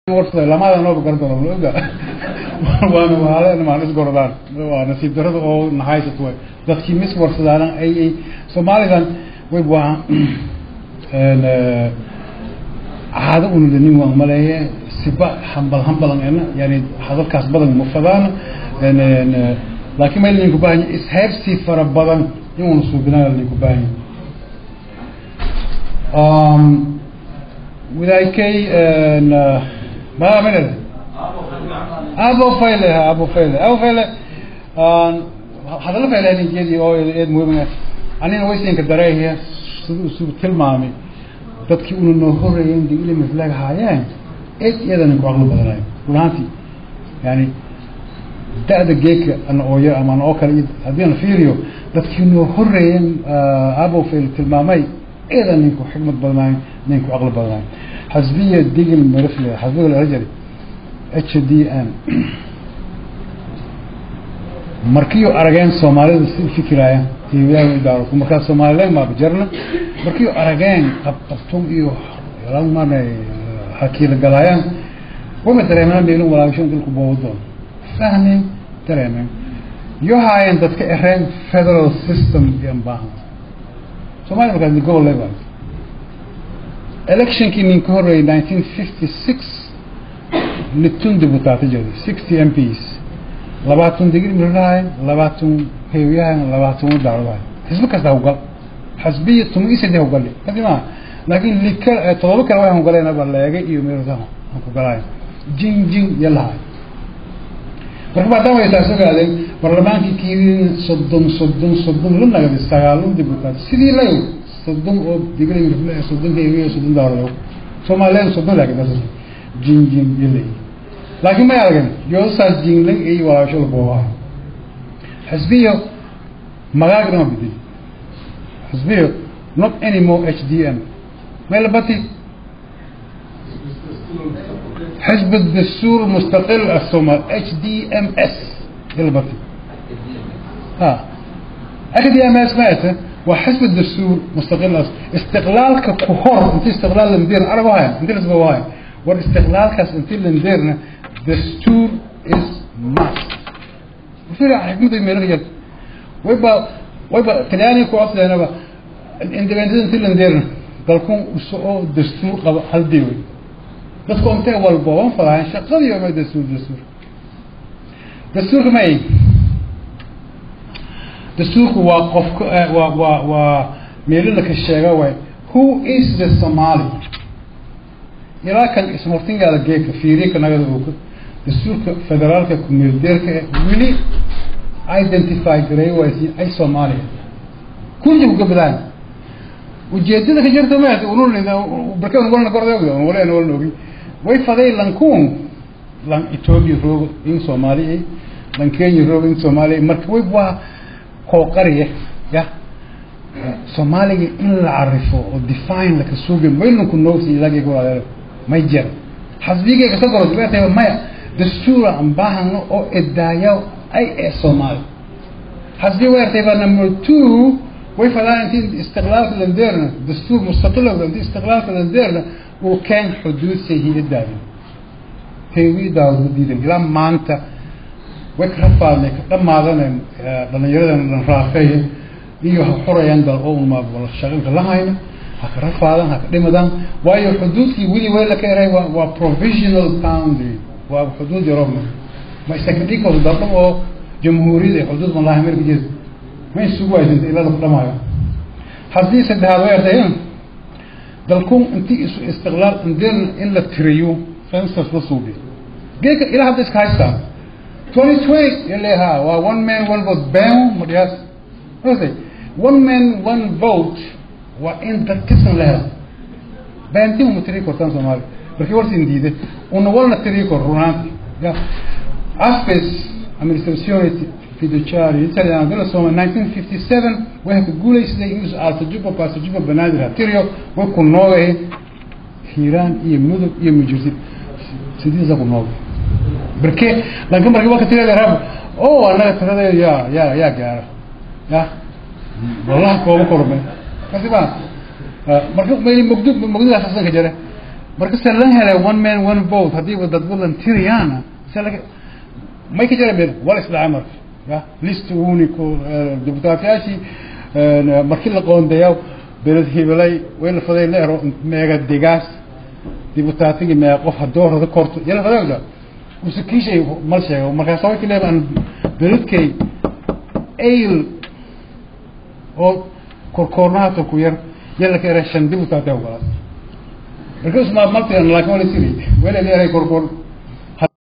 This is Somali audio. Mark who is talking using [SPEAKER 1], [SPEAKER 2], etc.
[SPEAKER 1] warsaday lamada nooba garan doono ma oga waana waale maan isgordaan waa nasiib darada oo nahaysat way dadkii mis warsadaana ay ay soomaalidan way waa caado unudanin waan maleeye siba hambal hambalan ena yani hadalkaas badan ma fadaan laakiin mayl ninku baahan isheebsi fara badan inuuna suubinaa ninku baahan wadaykay ma minad abo fayle abo fayle abo fayle hadallo fayle ninkeedii oo eed muhiim anina waysinka dareehiya siduu isugu tilmaamay dadkii una noo horeeyeen de ilay maflaag haayeen eed iyadan ku aqli badanayo run ahaantii yani da-da geeka ana ooyo ama ana oo kale haddii aan fiiriyo dadkii noo horeeyeen abo fayle tilmaamay eedan ninku xikmad badanayo ninku aqli badanayo xasbiya digil marifle xasbiga la jari h d m markiiu arageen soomaalida si fikiraya idaaro markaa somalilan maaba jarna markiiu arageen qabqabtum iyo mana hakiila galaayaan wama dareemeen meelin walaabasho dalku boowadoon fahmeen dareemeen iyo haayeen dadka ereen federal system iyo baahan somalia markaas gobol leba electionkii nin ka horreeyay nineteen fifty six litun dibutaata jeeda sixty m ps labaatan digri mirlahayn labaatan heewiyahayn labaatan daaradahayn xisbi kasta hawgal xasbiya tuma isade hawgali kasi maa laakiin lika todoba kale waxaan galeen baleega iyo mirdaha aan ku galaayo jin jin iyo lahaay marka maadaama ay taas ogaadeen barlamaankii kiidin soddon soddon soddon la nagday sagaalun dibutaat sidii layo soddon oo digri mirfle soddon heewiya soddon daaradayo soomaaliyan soddon laakiin das jin jin iyo leeyi laakiin may arageen yoosaas jinglan iyo walaashada boobaha xisbiyo magaagna ma bedeli xisbiyo not anymore h d m may labati حزب الدستور مستقل الصومال اتش دي ام اس يلبطي ها اتش دي ام اس مات وحزب الدستور مستقل استقلالك كهور انت استقلال المدير عرب هاي انت لازم هاي والاستقلال كاس انت اللي نديرنا دستور از ماست وفي حكمة الميرية ويبقى ويبقى تلاني كوعص لنا بقى الاندبندنت انت اللي نديرنا قالكم وسقوا دستور قبل هل ديوي dadku intay walbooban falahayn shaqadii oma dastuur dastuur dastuurka ma ay dastuurku waa qofka waa waa waa meelada ka sheega waay who is the somali ilaa kan ismurtingaada geeka fiiriye kanagada ooka dastuurka federaalka kumeeldeerka eh weli identify gareey waaysi ay soomaaliya kulli uga badaan ujeedada ka jirta ma unun barkan walna gorda wala walna ogi way faday lankuun lan ethiopia roogo in soomaaliya lan kenya roogo in soomaaliya marka way waa kooqariya ya soomaaliga in la carifo oo define laka suuga maylunku noogsi ilaageega walaaleelo may jira xasbigeyga ka goro dibeetay maya dastuura aan baahano oo edaayo ay ee soomaali xasbi weertay baa number two way fadaan intii istiqlaalka landeerna dastuur mustaqilowda intii istiqlaalka landeerna uu keen xuduud sayhiyadaadi heewidaawadu diidan ilaa maanta way ka rafaadnay ka dhamaadanay dhalinyaradan dhan raafeeya iyo ha xurayaan dal oo uma shaqinka la hayna ha ka rafaadan ha ka dhimadaan waayo xuduudkii weli way la ka eray waa waa provisional boundary waa xuduud yarobna ma isaka dhigkooda daldham oo jamhuuriyada xuduud malaha amerika jeeda ma isugu waysanta ilaa laku dhamaayo haddii saddexaad way artay dalkun intii isu istiqlaal indeerna in la tiriyo census la suubiyo geeka ilaa hadda iska haystaan twenty twenty ileha waa one man one vote been madhiyaas ose one man one vote waa in dadkisan la helo beentii uma tiri kortaan soomaaliya markii warsin diiday una walna tiri kor runaanti ya aspes administrazione fiduciario italiano della Soma 1957 waxay ku guuleysatay in alta juba paasa juba banaadir hatirio way ku noogay hiiraan iyo mudug iyo mujirsid sidiisa ku noogay barke lanka markii waka tirada rab oo anaga tirada ya ya ya gaara ya wallahi kooba korme kasi ba marka mayli mugdud mugdud asasan ka jare marka se la helay one man one vote haddiiba dad volunteeriyaana se laga may ka jira meel wala isdhacay marka ya list unico deputaatyaashii markii la qoondeeya beled hibalay way la faday leero meega degaas deputaatigii meega qof hadoorada korto yala fadayda usa kiishay mal sheego markaas way kaleeba aan beledkay ayl oo korkoornahaata ku yar yala ka era shan deputaate ogolaas marka usmaa maltigan laakin wala siri wala leeyahay korkoor